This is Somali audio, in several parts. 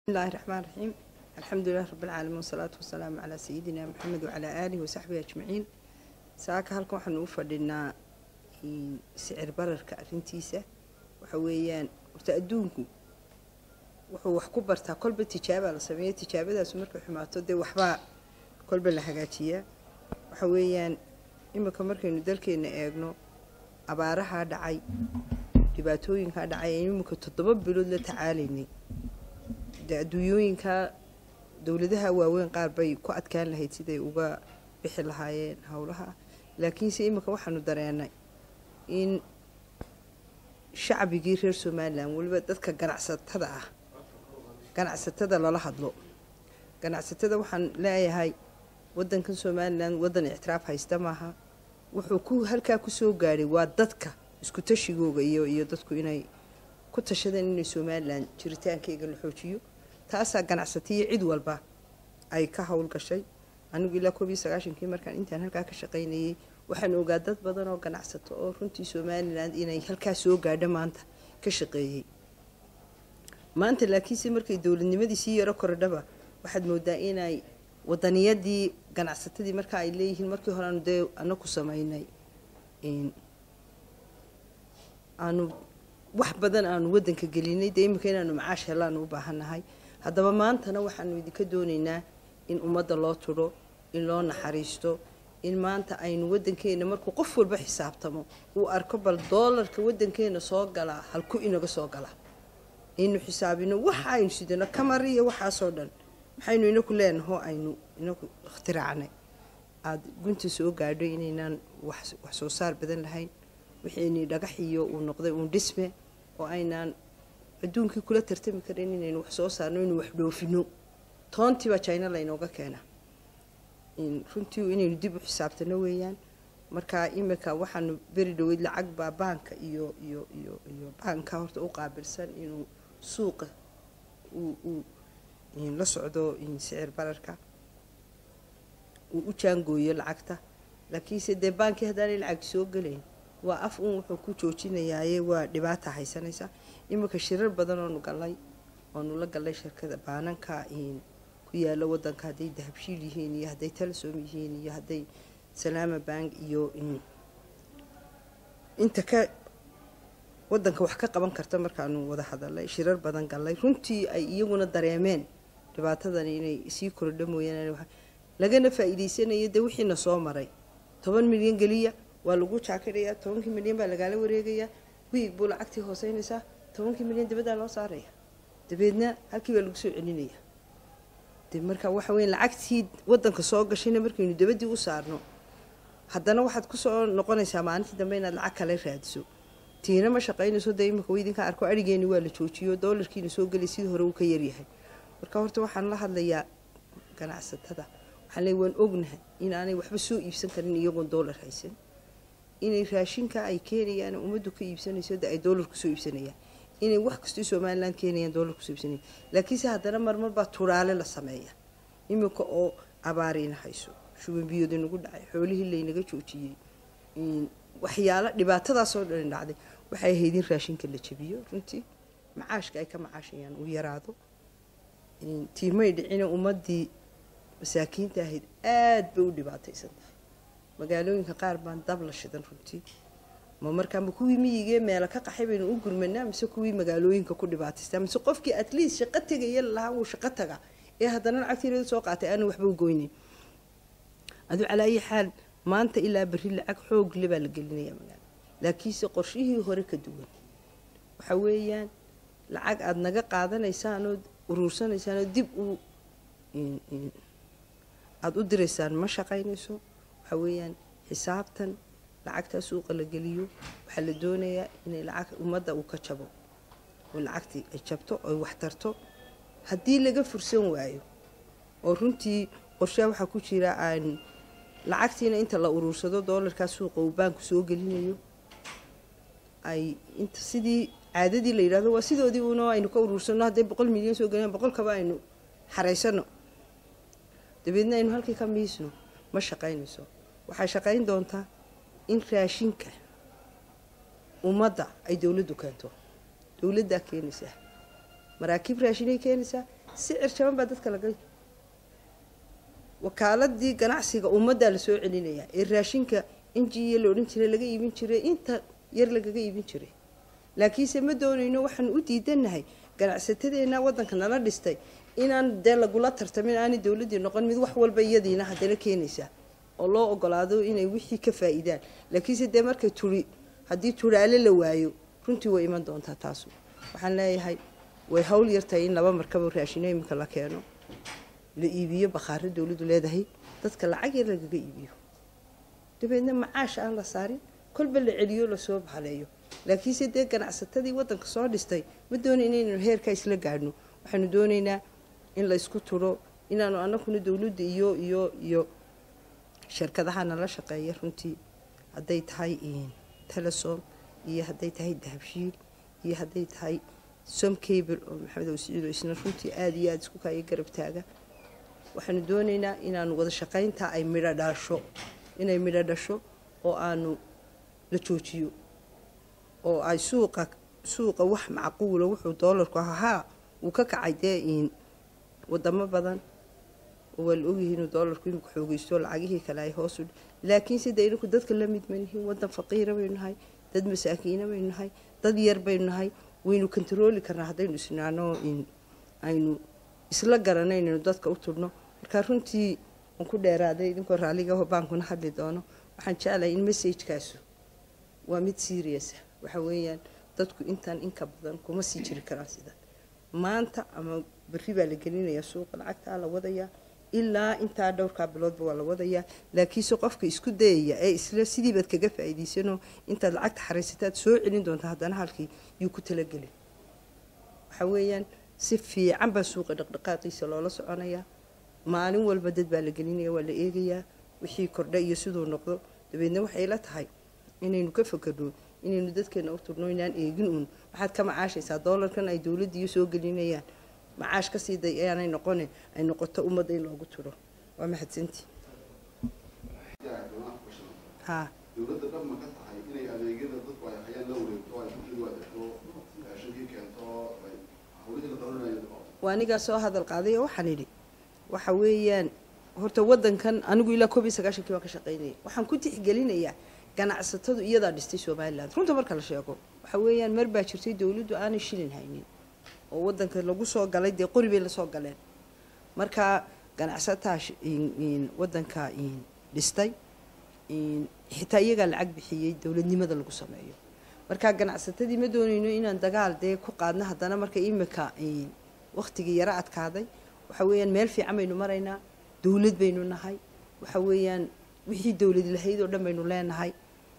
bismillahi raxmaan raxiim alxamdulilah rabbilcaalamiin wasalaatu wasalaamu calaa sayidina maxamed wacalaa aalihi wasaxbihi ajmaciin saaka halkan waxaanu u fadhinaa sicir bararka arrintiisa waxa weeyaan horta adduunku wuxuu wax ku bartaa kolba tijaabaa la sameeya tijaabadaasu markay xumaato dee waxbaa kolba la hagaajiyaa waxa weeyaan iminka markaynu dalkeenna eegno abaarahaa dhacay dhibaatooyinkaa dhacay aynu iminka toddoba bilood la tacaalaynay dee adduunyooyinka dowladaha waaweyn qaar bay ku adkaan lahayd siday uga bixi lahaayeen howlaha laakiinse iminka waxaanu dareenay in shacbigii reer somalilan weliba dadka ganacsatada ah ganacsatada lala hadlo ganacsatada waxaan leeyahay wadankan somalilan wadan ictiraaf haysta maaha wuxuu ku halkaa kusoo gaadhay waa dadka isku tashigooga iyo iyo dadku inay ku tashadeen inay somalilan jiritaankeyga la xoojiyo taasaa ganacsataiyo cid walba ay ka howlgashay anigu ilaa koob iyo sagaashankii markaan intaan halkaa ka shaqaynayay waxaan ogaa dad badan oo ganacsato oo runtii somalilan inay halkaa soo gaadho maanta ka shaqeeyey maanta laakiinse markay dowladnimadii sii yaro kordhaba waxaad moodaa inay wadaniyadii ganacsatadii marka ay leeyihiin markii hore aanu dee anaku samaynay aanu wax badan aanu wadanka gelinay dee imika inaanu macaash helaanu u baahannahay haddaba maantana waxaanu idinka doonaynaa in ummadda loo tudho in loo naxariisto in maanta aynu wadankeena markuu qof walba xisaabtamo uu arko bal doolarka wadankeena soo galaa halku inaga soo galaa aynu xisaabino waxa aynu sidano kamar iyo waxaasoo dhan maxaynu inaku leenaho aynu inaku ikhtiraacnay aada gunta soo gaadho inaynaan wax soo saar badan lahayn wixiini dhagax iyo uu noqday uun dhisme oo aynaan adduunkii kula tartami karin inaynu wax soo saarno inuu wax dhoofino toontiibaa jina laynooga keena runtii inaynu dib u xisaabtano weeyaan marka imika waxaanu beri dhaweyd lacag baa baanka iyo iyo iyo iyo baanka horta u qaabilsan inuu suuqa uu la socdo sicir bararka uu u jaangooyo lacagta laakiinse dee baankii haddaanay lacag soo gelayn waa af uun wuxuu ku joojinayaaye waa dhibaata haysanaysa iminka shirar badan oonu galnay oonu la galnay shirkada baananka ku yaalo wadanka hadday dahabshiil yihiin iyo hadday talasom yihiin iyo hadday salaama bank iyo inta ka wadanka wax ka qaban karta markaanu wada hadalnay shirar badan galnay runtii ay iyaguna dareemeen dhibaatadani inay sii kordha mooyaan lagana faa-iideysanayo dee wixiina soo maray toban milyan geliya waa lagu jaakirayaa tobankii milyan baa lagaala wareegayaa wiig buu lacagtii hooseynaysaa tobankii milyan dibaddaa loo saaraya dabeedna halkii baa lagu soo celinaya de marka waxa weya lacagtii wadanka soo gashayna markaynu dabadii u saarno haddana waxaad kusoo noqonaysaa maalintii dambe inaad lacag kale raadiso tiina ma shaqaynayso dee imika idinka arko arigeeni waa la joojiyo doolarkiina soo gelay sidii hore uu ka yaryahay marka horta waxaan la hadlayaa ganacsatada waxaan leey waan ognahay in aanay waxba soo iibsan karin iyagoon doolar haysan inay raashinka ay keenayaan ummaddu ka iibsanayso de ay doolar kusoo iibsanayaan inay wax kastoo somalilan keenayaan doolar kusoo iibsanayaan laakiinse haddana marmar baa turaale la sameeya iminka oo abaariina hayso shuban biyood inagu dhacay xoolihii laynaga joojiyey waxyaalo dhibaatadaasoo dhan dhacday waxay ahayd in raashinka la jabiyo runtii macaashka ay ka macaashayaan uu yaraado tiimay dhicina ummadii masaakiinta ahayd aada bay u dhibaataysan tahay magaalooyinka qaar baan dab la shidan runtii ma markaama kuwii miyigee meela ka qaxay baynu u gurmanaa mise kuwii magaalooyinka ku dhibaataystaa mise qofkii at least shaqo tegaya lahaa wuu shaqo taga ee haddana lacagtiirada soo qaatay aanu waxba u goynayn aduu calaa ayi xaal maanta ilaa berri lacag xoog le baa la gelinaya magaala laakiinse qorshihii hore ka duwan waxa weeyaan lacag aada naga qaadanaysaanoo uruursanaysaanoo dib u aada u diraysaan ma shaqaynayso waxa weeyaan xisaabtan lacagtaa suuqa la geliyo waxaa la doonayaa inay lacag ummadda uu ka jabo oo lacagtii ay jabto oy wax tarto haddii laga fursan waayo oo runtii qorshaha waxaa ku jira aan lacagtiina inta la uruursado doolarkaa suuqa uu baanku soo gelinayo ay inta sidii caadadii la yidhahdo waa sidoodii uuna aynu ka uruursano hadday boqol milyan soo gelina boqolkaba aynu xaraysano dabeedna aynu halkii ka miisno ma shaqaynayso waxay shaqayn doontaa in raashinka ummadda ay dowladdu keento dowladdaa keenaysaa maraakiib raashinay keenaysaa sicir jaban baa dadka laga wakaaladii ganacsiga ummaddaa lasoo celinayaa ee raashinka injiya la odhan jiray laga iibin jiray inta yar lagaga iibin jiray laakiinse ma doonayno waxaan u diidanahay ganacsatadeena waddanka nala dhistay inaan dee lagula tartamin aanay dowladdii noqon mid wax walba iyadiina haddana keenaysaa oo loo ogolaado inay wixii ka faa-iidaan laakiinse dee markay turi haddii turaale la waayo runtii way iman doontaa taasu waxaan leeyahay way hawl yartahay in laba markabo raashino iminka la keeno la iibiyo bakhaaro dowladdu leedahay dadka lacag yar lagaga iibiyo dabeedna macaash aan la saarin kolba la celiyo lasoo bahaleeyo laakiinse dee ganacsatadii waddanka soo dhistay ma doonay inaynu heerkaa isla gaadhno waxaanu doonaynaa in la isku turo inaanu anaguna dowladda iyo iyo iyo shirkadaha nala shaqeeya runtii hadday tahay telesom iyo hadday tahay dahabshiil iyo hadday tahay som cable oo maxamed awsiciid oo isna runtii aada iyo aada isku kaaya garab taaga waxaanu doonaynaa inaanu wada shaqayntaa ay midho dhaasho inay midho dhasho oo aanu la joojiyo oo ay suuqa suuqa wax macquula wuxuu doolarku ahaa wuu ka kacay dee wadamo badan oo waa la ogyihi inuu doolarku imika xoogeysto lacagihii kale ay hoosu laakiinse dee inaku dadka la mid manihiin waddan faqiira baynu nahay dad masaakiina baynu nahay dad yar baynu nahay waynu kontarooli karnaa haddaynu isnaano aynu isla garano inaynu dadka u turno markaa runtii waan ku dheeraaday idinkoo raalligaho baankuna hadli doono waxaan jeclahay in messajkaasu waa mid seriousa waxa weeyaan dadku intaan inka badan kuma sii jiri karaan sidan maanta ama berri baa la gelinayaa suuqa lacagtaa la wadayaa ilaa intaa dhowrkaa biloodba waa la wadayaa laakiinse qofka isku dayaya ee isla sidiibaad kaga faa'iidaysanoo intaad lacagta xaraysataad soo celin doonta haddana halkii yuu ku talagelin waxa weeyaan si fiican baa suuqa dhaqdhaqaaqiisa loola soconayaa maalin walba dad baa la gelinaya waa la eegayaa wixii kordha iyo siduu noqdo dabeedna waxay la tahay inaynu ka fakerno inaynu dadkeena u turno inaan eegin uun waxaad ka macaashaysaa doolarkan ay dowladdiiyo soo gelinayaan macaash ka sii day aanay noqone ay noqoto ummadda in loogu turo waa mahadsantii ha dowladda dhab ma ka tahay inay adeegyada dadku ay hayaan la wareegto ay bulshadu adeegto raashinkii keento ay hawlihii la qabanayo waa anigaa soo hadal qaaday oo waxaan idhi waxa weeyaan horta waddankan anigu ilaa koob iyo sagaashankii baan ka shaqaynaya waxaan ku tixgelinayaa ganacsatadu iyadaa dhistay somaliland runta marka la sheego waxa weeyaan mar baa jirtay dowladdu aanay shilin haynin oo waddanka lagu soo galay dee qori bay lasoo galeen marka ganacsataa waddanka dhistay xitaa iyagaa lacag bixiyey dowladnimada lagu sameeyo marka ganacsatadii ma doonayno inaan dagaal dee ku qaadno haddana marka imika waktigii yaro adkaaday waxa weeyaan meel fiican baynu maraynaa dowlad baynu nahay waxa weeyaan wixii dowlad lahayd oo dhan baynu leenahay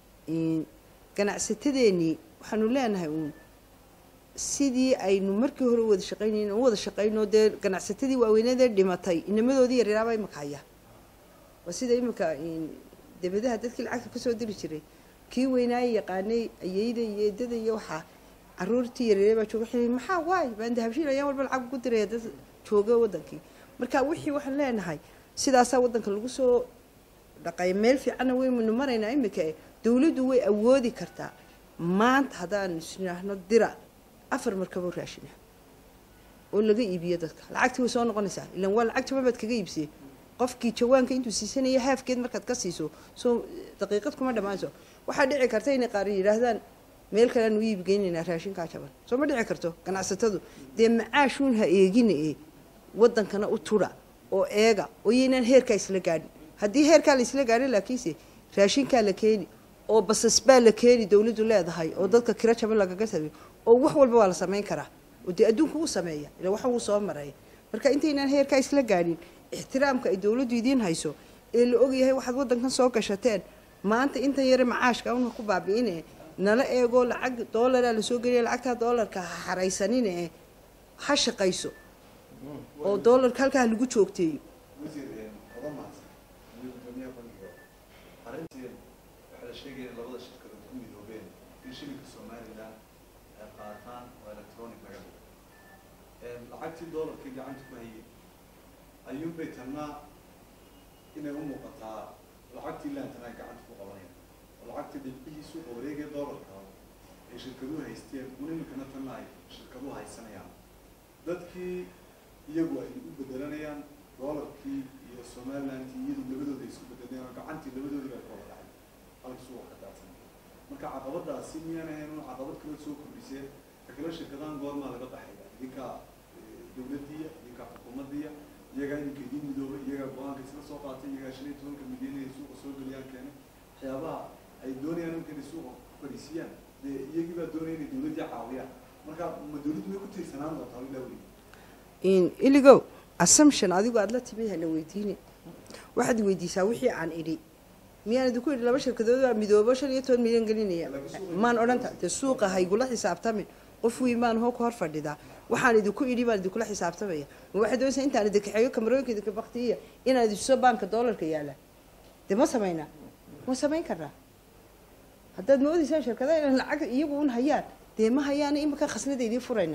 ganacsatadeenii waxaanu leenahay uun sidii aynu markii hore wada shaqaynayn u wada shaqayno dee ganacsatadii waaweyneedee dhimatay inamadoodii yaryaraaba imika haya waa sida imika debadaha dadkii lacagta kasoo diri jiray kii weynaaye yaqaanay ayeyda iyo eedada iyo waxaa caruurtii yaryare baa jooga xili maxaa waay baan dahabshiil ayaan walba lacag ugu diraya dad jooga wadankii marka wixii waxaan leenahay sidaasaa waddanka lagu soo dhaqay meel fiicanna waynu maraynaa imika e dowladdu way awoodi kartaa maanta haddaan isnaahno dira afar markaboo raashina oo laga iibiyo dadka lacagtii way soo noqonaysaa ilaan waa lacag jaban baad kaga iibsiyey qofkii jawaanka intuu siisanaya haafkeed markaad ka siiso soo daqiiqad kuma dhammaanso waxaa dhici karta inay qaar yidhaahdaan meel kale aanu iibgeynaynaa raashinkaa jaban soo ma dhici karto ganacsatadu dee macaashuun ha eegina e waddankana u tudha oo eega oo yaynaan heerkaa isla gaadhin haddii heerkaa la isla gaadhin laakiinse raashinkaa la keeni oo basas baa la keeni dowladdu leedahay oo dadka kiro jaban lagaga sameeyo oo wax walba waa la samayn karaa oo dee adduunka uu sameeya ila waxa wuu soo maraya marka intaynaan heerkaa isla gaadhin ixtiraamka ay dowladdu idiin hayso ee la ogyahay waxaad waddankan soo gashateen maanta intan yare macaashka una ku baabi'ine nala eego lacag doolaraa lasoo geliya lacagtaa doolarka ha xaraysanine ha shaqayso oo doolarka halkaa lagu joogteeyo wasiir oda mahadsan iyo gudoomiyaha bankiga arrintii waxaa la sheegaya in labada shirkadood ku midoobeen in shilinka somalilan ay qaataan oo electronic laga dhigo lacagtii doolarkii gacanta ku hayay ayuunbay tanna inay u muuqataa lacagtii laantana ay gacanta ku qabanayaan oo lacagtii dhibcihii suuqa wareegaya doolarka ay shirkaduhu haysteen un iminkana tanna ay shirkaduhu haysanayaan dadkii iyagu ay u bedelanayaan doolarkii iyo somalilandkii iyadu labadooda ay isku bedelayaan oo gacantii labadoodii bay kooda dhacay halka suuqa ka daadsan marka caqabadaasi miyaan ahayn un caqabad kale soo kordhiseen kakale shirkadahan goormaa laga baxaya idinka dowladdiya idinka xukuumaddiya iyagaa idinka idiin midooba iyagaa go-aanka isla soo qaatay iyagaa shan iyo tobanka milyan inay suuqa soo geliyaan keenay waxyaabaha ay doonayaan imka inay suuqa ku fadhiisiyaan dee iyagii baa doonaya inay dowladdii caawiyaan marka ma dowladdu may ku tiirsanaan doontaa ilaa weli in iligow assumption adigu aada la timid hana weydiine waxaad weydiisaa wixii aan idhi miyaan idinku idhi laba shirkadood baa midoobo shan iyo toban milyan gelinaya maan odhanta dee suuqa haygula xisaabtamin qof weyn maan hoo ka hor fadhidaa waxaan idinku idhi baan idinkula xisaabtamaya ma waxay doonaysaa intaan idinkaxeeyo kamarooyinka idinka baktiya inaan idintuso baanka doolarka yaala dee ma samaynaa ma samayn karnaa haddaad moodaysaan shirkadaha inaan lacag iyagu un hayaan dee ma hayaana imika khasnada idiin furayna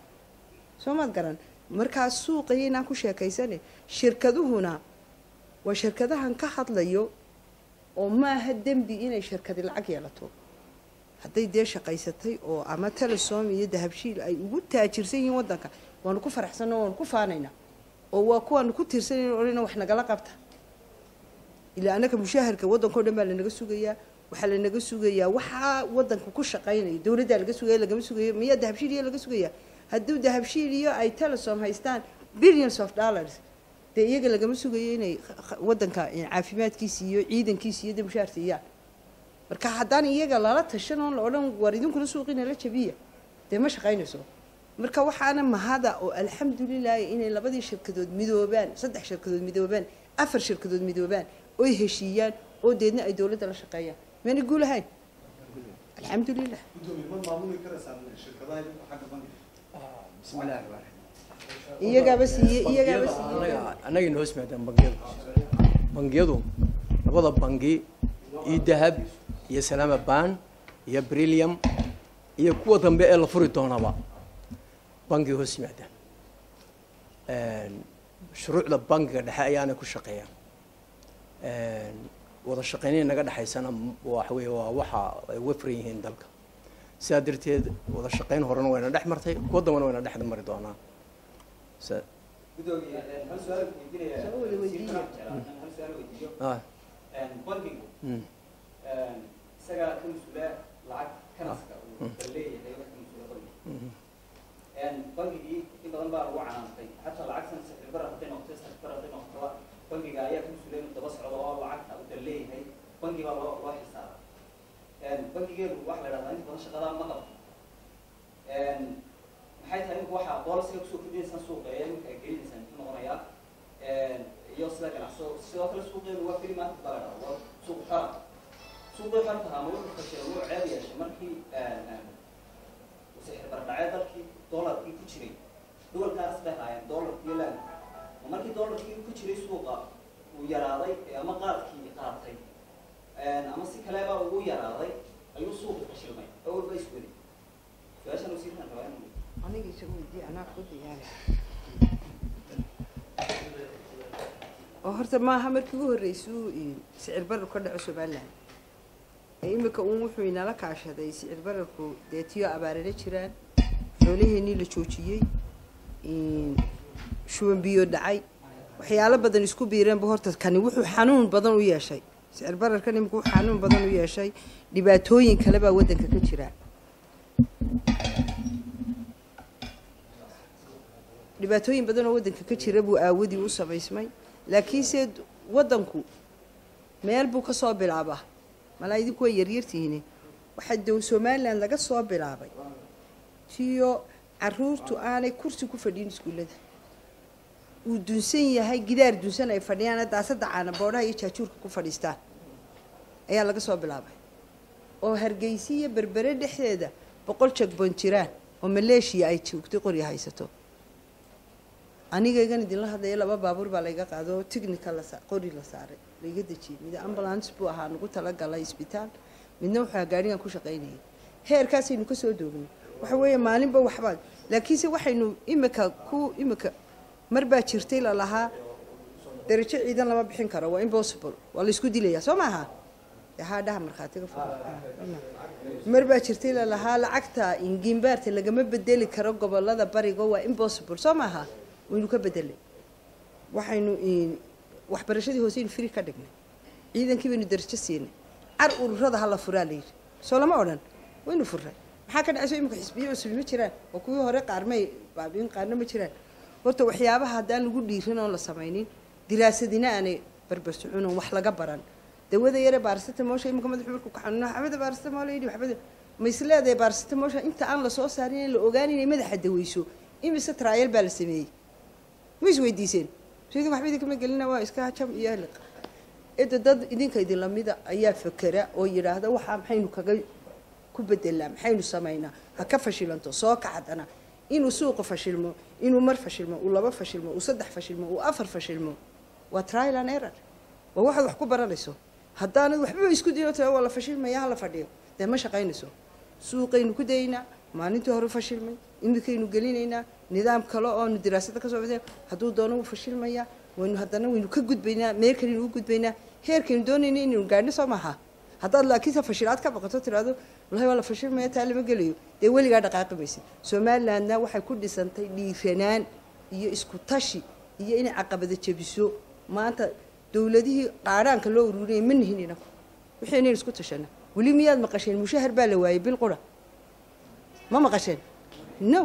soo maad garan markaas suuqaya inaan ku sheekaysane shirkaduhuna waa shirkadahan ka hadlayo oo maaha dembi inay shirkadi lacag yeelato hadday dee shaqaysatay oo ama telesom iyo dahabshiil ay ugu taajirsan yihiin waddanka waanu ku faraxsanno waanu ku faanaynaa oo waa kuwaanu ku tiirsanayna odhana wax nagala qabta ilaa annaka mushaharka waddankao dhan baa lanaga sugayaa waxaa lanaga sugayaa waxaa waddanka ku shaqaynaya dowladdaa laga sugaya lagama sugayo miyaa dahabshiil iyo laga sugayaa hadduu dahabshiil iyo ay telesom haystaan billions of dollars dee iyaga lagama sugayo inay waddanka caafimaadkiisa iyo ciidankiisa iyo dee mushaar siiyaan marka haddaan iyaga lala tashan oon la odhan war idinkuna suuqiina la jabiya dee ma shaqaynayso marka waxaana mahada oo alxamdulilahi inay labadii shirkadood midoobaan saddex shirkadood midoobaan afar shirkadood midoobaan oy heshiiyaan oo deedna ay dowladda la shaqeeyaan mayna guul ahayn alxamdulilah gudoomiye ma maamuli karaysaa shirkadaha xagga bangiga bismi illahi raxmaan raxiim iyagaaba siiye iyagaaba siiye annaga annagayna hoos maadaan bangiyadu bangiyadu labada bangi iyo dahab iyo salaama ban iyo brillium iyo kuwa dambe ee la furi doonaba bangiga hoos yimaadaan shuruucda bangiga dhexe ayaana ku shaqeeya wada shaqeynaya naga dhexaysana waxa weeye waa waxa ay uga furan yihiin dalka sidaa darteed wada shaqeyn horena wayna dhex martay kuwa dambana wayna dhex mari doonaa sa- gudoomiye hal su-aal weydiinaya Soo wada weydiiya. hal su-aal weydiiyo ah bankigu mm. isaga ka mas-uula lacag kanaska uu leeyahay wax ka mas-uula bankiga mhm. bankigii in badan baa lagu canaantay xataa lacagtan sicirbar hadday noqoto sicirbar hadday noqotoba bankiga ayaa ka mas-uula inuu daba socdo oo lacagta uu dal leeyahay banki baa loo loo xisaaba bankigeenu waxa la dhahdaa inta badan shaqadaa ma qabto maxay tahay imika waxaa boolisiga kusoo kordhinaysaan suuqa ee imika ay gelinaysaan muxuu noqonayaa iyo sida ganacso sidoo kale suuqeenu waa keli maanta baa la dhahdaa waa suuq xora suuqii xorta ama wuxuu fashilay wuu ceeb yeeshay markii sixir bardhacee dalkii doolarkii ku jiray duwalkaas bay haayeen doolarkii iyo laan markii doolarkii ku jiray suuqa uu yaraaday ama qaadkii qaatay ama si kaleba ugu yaraaday ayuu suuqi fashilmay oo walba isweli su-aashan wasiirkan rabaa inuu aniga isagu weydii anaa ku diyaari oo horta maaha markii ugu horreysuu sicir barar ka dhaco somaliland ee imika uun wuxuu inala kaashaday sicir bararku dee tiyo abaarana jiraan xoolaheenii la joojiyey shuban biyo dhacay waxyaalo badan isku biireenba horta kani wuxuu xanuun badan u yeeshay sicir bararkan imika wuxuu xanuun badan u yeeshay dhibaatooyin kale baa waddanka ka jira dhibaatooyin badan oo waddanka ka jira buu aawadii u samaysmay laakiinse waddanku meel buu ka soo bilaabaa malaa idinku way yaryartihiine waxaa dow somalilan laga soo bilaabay tiyo caruurtu aanay kursi ku fadhiin iskuullada uu dunsan yahay gidaar dunsan ay fadhiyaan daasada caana boodhaha iyo jaajuurka ku fadhiistaan ayaa laga soo bilaabay oo hargeysa iyo berbere dhexdeeda boqol jagboon jiraan oo maleeshiya ay joogtay qorya haysato anigaygan idinla hadlaya laba baabuur baa layga qaado oo technical la qori la saaray layga dejiyey mid ambulance buu ahaa nagu talagalay isbitaal midna wuxuu gaarigan ku shaqaynayay heerkaasaynu ka soo doognay waxa weeye maalinba waxbaa laakiinse waxaynu imika ku imika mar baa jirtay lalahaa darajo ciidan lama bixin karo waa impossible waa la isku dilayaa soo maaha haa dhaha markhaatiga mar baa jirtay lalahaa lacagta ingimbaarta lagama bedeli karo gobolada bariga waa impossible soo maaha waynu ka bedelay waxaynu waxbarashadii hooseynu firi ka dhignay ciidankii baynu darajo siinay car ururada hala furaa la yidhi soo lama odhan waynu furay maxaa ka dhacayso imika xisbiyo cusub ma jiraan oo kuwii hore qaarmay baabiin qaarna ma jiraan horta waxyaabaha haddaan lagu dhiirin oon la samaynin diraasadina aanay barbar socon oon wax laga baran dawada yare baarasitamoosha imika madaxu markuu ka xanuuno xabada baarasitamool yidhi waxbada ma is leedahay baarasitamoosha inta aan lasoo saarin in la ogaan inay madaxa daweyso imise traayal baa la sameeyey ma is weydiiseen sidii waxba idinkama gelina waa iska jam iyo liq cidda dad idinka idin lamida ayaa fakera oo yidhaahda waxaa maxaynu kaga ku bedelaa maxaynu samaynaa ha ka fashilanto soo kacdana inuu suuqa fashilmo inuu mar fashilmo uu laba fashilmo uu saddex fashilmo uu afar fashilmo waa trial and error waa waxaad wax ku baranayso haddaanad waxba isku dayo tira waa la fashilmaya hala fadhiyo dee ma shaqaynayso suuqaynu ku daynaa maalintii hore fashilmay imikaynu gelinaynaa nidaam kale oonu diraasada kasoo bixin hadduu doono wuu fashilmayaa waynu haddana waynu ka gudbaynaa meel kalenu u gudbaynaa heerkaynu doonayna inaynu gaadhno soo maaha haddaad laakiinse fashilaad ka baqato tiraado wallahi waa la fashilmaya taa lama gelayo dee weligaa dhaqaaqi maysid somalilandna waxay ku dhisantay dhiiranaan iyo isku tashi iyo inay caqabada jebiso maanta dowladihii qaadhaanka loo ururinaya ma nihin inaku wixii inayn isku tashana weli miyaad maqasheen mushahar baa la waayey bil qura ma maqasheen no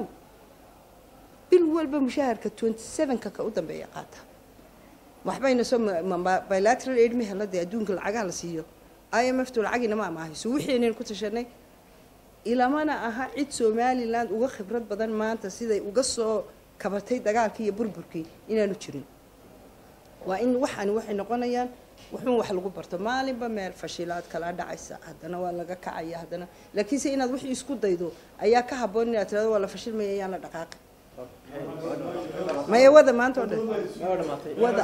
bil walba mushaharka twenty sevenka ka u dambeeya qaata waxbayna soo bilateral aid ma hela dee adduunka lacagaha la siiyo i m f tu lacagina ma amaahayso wixii inaynu ku tashanay ilamana aha cid somaliland uga khibrad badan maanta siday uga soo kabatay dagaalkii iyo burburkii inaanu jirin waa in waxaani waxay noqonayaan wuxuun wax lagu barto maalinba meel fashilaad kala dhacaysa haddana waa laga kacaya haddana laakiinse inaad wixii isku daydo ayaa ka haboon inaad tirado waa la fashilmaya ayaan la dhaqaaqi maya wada maanta oo dhan wada